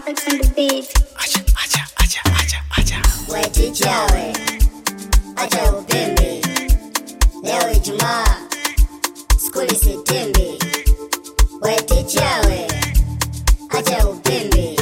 Apex on the beat. Acha, acha, acha, acha, acha. We ticha we, acha upimbi. Leo Ijumaa, skuli sitimbi. We ticha we, acha upimbi.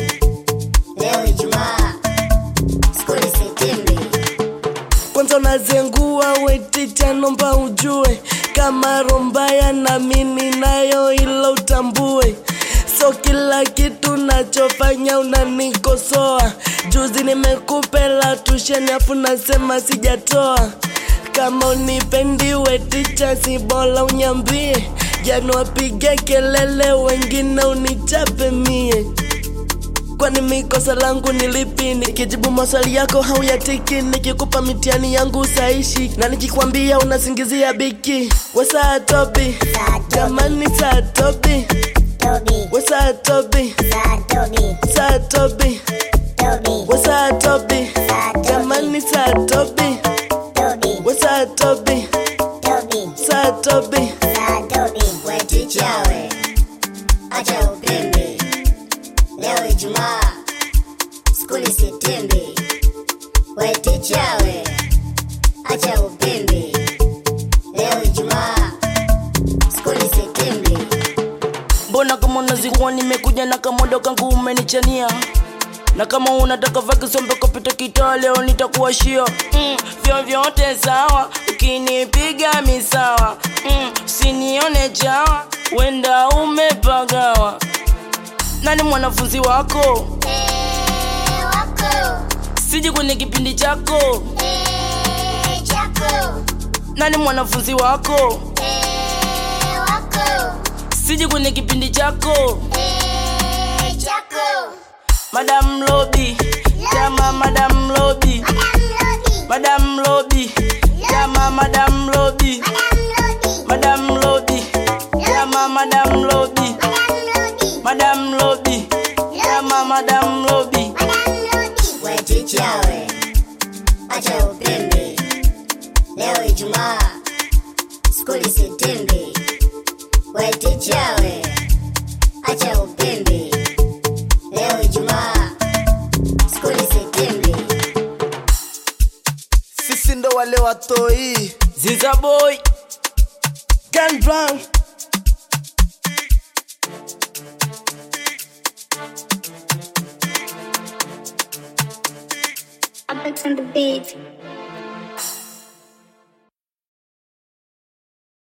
Leo Ijumaa, skuli sitimbi. kwanza unazengua weticha nomba ujue kama rombaya na mimi nayo ilo utambue so kila kitu nachofanya unanikosoa juzi nimekupela tusheni afu nasema sijatoa kama unipendi weticha si bora unyambie jana wapige kelele wengine unichape mie kwani mikosa langu ni lipi nikijibu maswali yako hauyatiki nikikupa mitihani yangu usaishi na nikikwambia unasingizia biki wesaa tobi jamani saa tobi Tobi, wesaa tobi saa Tobi, saa tobi Tobi, wesaa tobi jamani saa tobi Tobi, wesaa tobi Tobi, saa tobi saa Tobi. We ticha we, acha upimbi. Leo Ijumaa, skuli sitimbi. We ticha we, acha upimbi. Leo Ijumaa, skuli sitimbi. mbona kama unazikuwa nimekuja na kamodo kangu umenichania na kama unataka vakisombe kopita kitaa leo nitakuwashia mm, vyovyote sawa ukinipiga misawa mm, usinione chawa wenda umepagawa nani mwanafunzi wako Eh, wako, siji kwenye kipindi chako eh, chako, nani mwanafunzi wako eh, wako, siji kwenye kipindi chako eh, chako. madam lobi jama madam lobi Madam Lodi, madam lobi jama madam lobi Madam Lodi, madam lobi jama madam lobi Madam Lodi, madam lobi jama madam lobi Madam Lodi. We ticha we, acha upimbi. Leo Ijumaa, skuli sitimbi. We ticha we, acha upimbi. Leo Ijumaa, skuli sitimbi. Sisi ndo wale watoi. ziza boy Gun Brown Apex on the beat.